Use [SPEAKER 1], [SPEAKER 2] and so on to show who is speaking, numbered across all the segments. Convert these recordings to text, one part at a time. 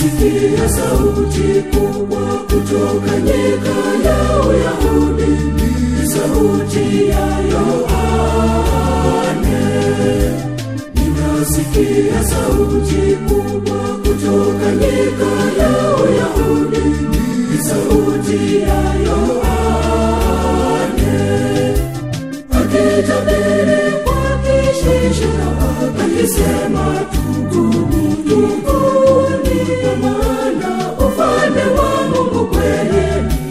[SPEAKER 1] Nikasikia sauti kubwa kutoka nyika ya Uyahudi, ni sauti ya Yohane. Ninasikia sauti kubwa kutoka nyika ya Uyahudi, ni sauti ya Yohane. Akitabiri kwa kishindo, akisema tubuni, tubuni, kwa maana ufalme wa Mungu kweli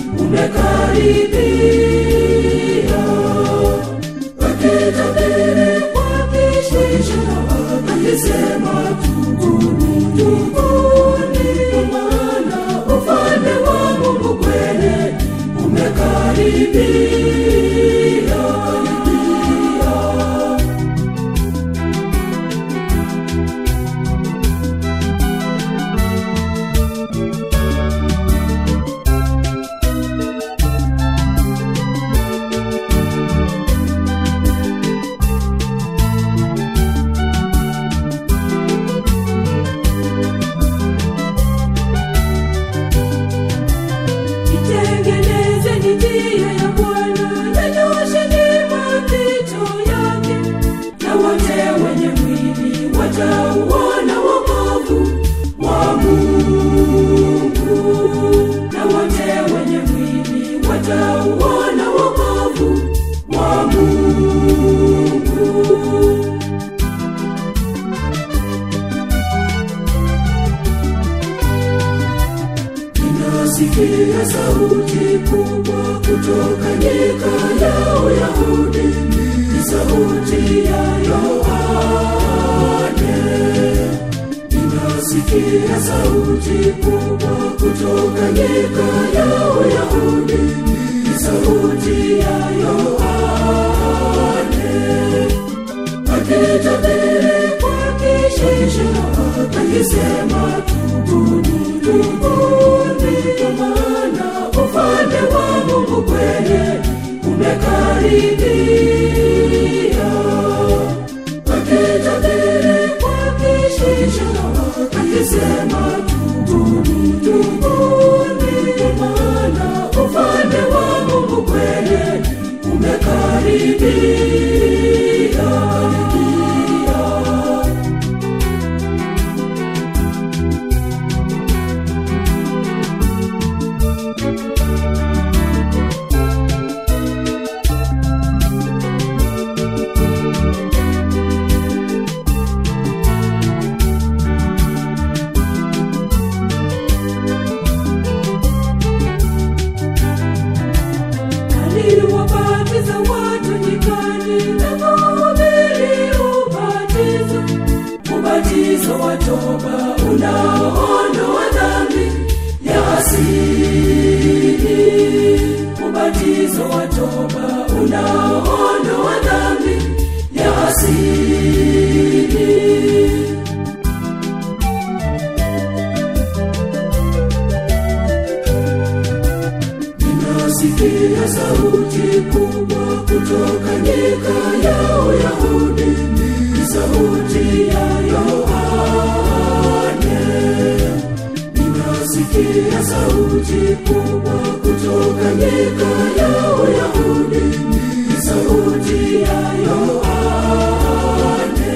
[SPEAKER 1] umekaribia. Akitabiri kwa kishindo, akisema tubuni, tubuni, kwa maana ufalme wa Mungu kweli umekaribia. Itengenezeni njia ya Bwana, yanyosheni mapito yake, na wote wenye mwili watauona wokovu wa Mungu. Na wote wenye mwili watauona wokovu wa Mungu. Ninasikia sauti kubwa kutoka nyika ya Uyahudi, ni sauti ya Yohane. Ninasikia sauti kubwa kutoka nyika ya Uyahudi, ni sauti ya Yohane. Akitabiri kwa kishindo, akisema tubuni, tubuni, kwa maana ufalme wa Mungu kweli umekaribia. Akitabiri kwa kishindo, akisema tubuni, tubuni, kwa maana ufalme wa Mungu kweli umekaribia. aliwabatiza watu nyikani na kuhubiri ubatizo, ubatizo wa toba unaoondoa dhambi ya asili, ubatizo wa toba unaoondoa dhambi ya asili. Ninasikia sauti kubwa kutoka nyika ya Uyahudi, ni sauti ya Yohane. Ninasikia sauti kubwa kutoka nyika ya Uyahudi, ni sauti ya Yohane.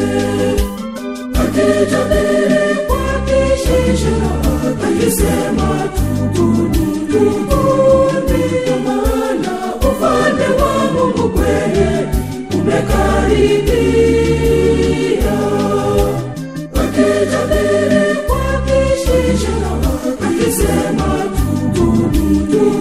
[SPEAKER 1] Akitabiri kwa kishindo, akisema tubuni, tubuni, kwa maana ufalme wa Mungu kweli umekaribia. Akitabiri kwa kishindo, akisema tubuni, tubuni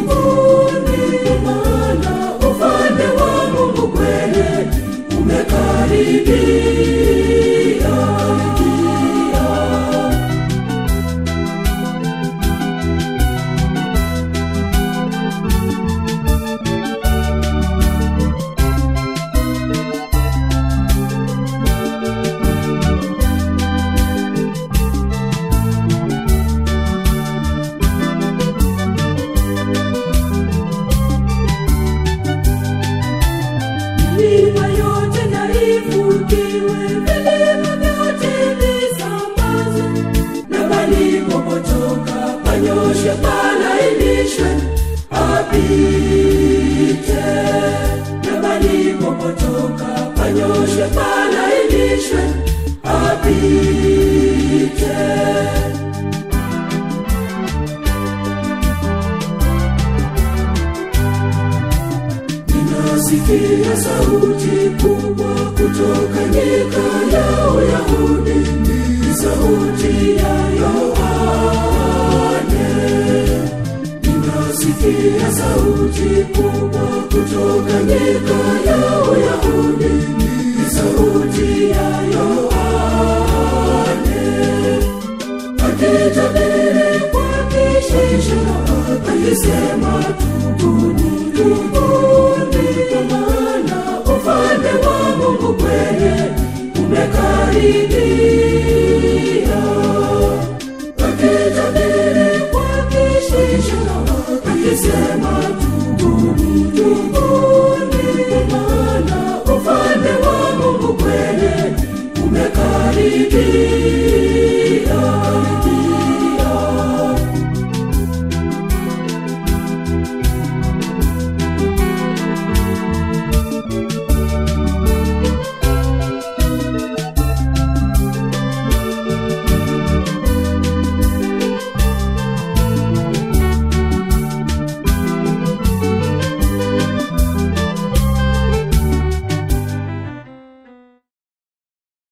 [SPEAKER 1] apite na palipopotoka panyoshwe palainishwe apite Ninasikia sauti kubwa kutoka nyika ya Uyahudi, ni sauti ya Yohane. Ninasikia sauti kubwa kutoka nyika ya Uyahudi, ni sauti ya Yohane. Akitabiri kwa kishisho, akisema